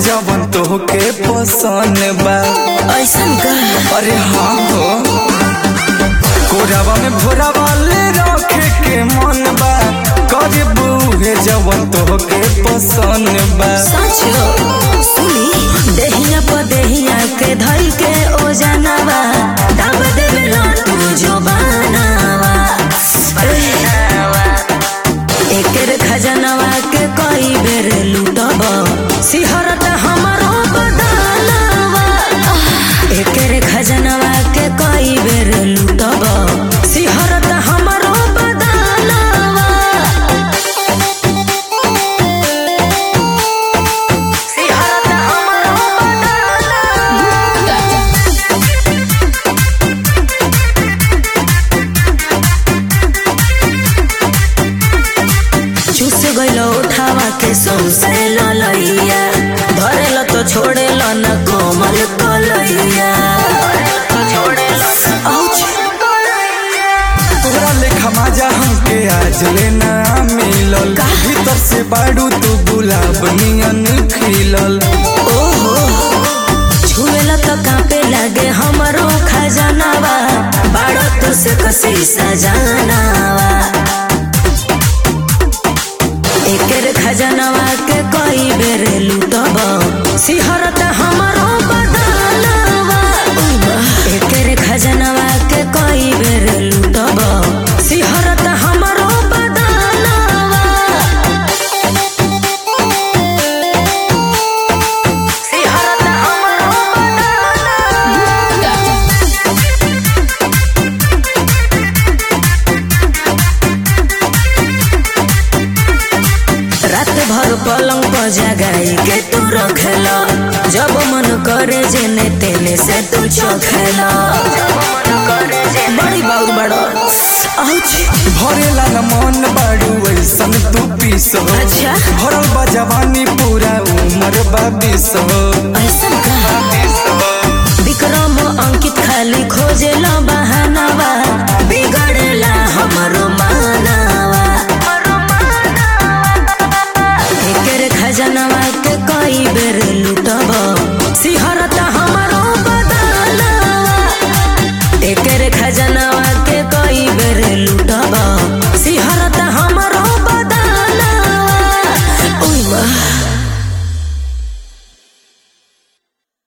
जवन तोहके पसंद बा ऐसन का अरे हाँ हो कोरावा में भोरावा ले रखे के मन बा करे बूहे जवन तोहके पसंद बा सच सुनी देहिया पर देहिया के धई के ओ जानवा दाब देवे लो तू जो बनावा एकर खजनवा के कई बेर लूटब सिहरत हमरो बदलवा एकर खजनवा के कई बेर लूटब सिहरत हमरो बदलवा सिहरत हमरो बदलवा चूस गइलो उठावा के सौसे ललैया धरेल तो छोड़ेल न कोमल कलैया औच। तोरा लेखा मजा हमके आज लेना मिलल भीतर से बाड़ू तू गुलाब नियन खिलल ओहो छुएला तो कांपे लागे हमरो खजानावा बाड़ो तो से कसी सजानावा एकर खजानावा के कई बेर लूटब सिहरत हमरो बदलवा एकर खजानावा के कई बेर लूटब सिहरत हमरो बदलवा सिहरत हमरो बदलवा रात भर पलंग पर जगाई के तू रखेला जब मन करे जेने तेने से तू चखेला बड़ी बाउर बड़ो औच भरेला न मन बाड़ू ऐसन तू पीस हो अच्छा। भरल बा जवानी पूरा उम्र बा बीस हो ऐसन का विक्रम अंकित खाली खोजेला बा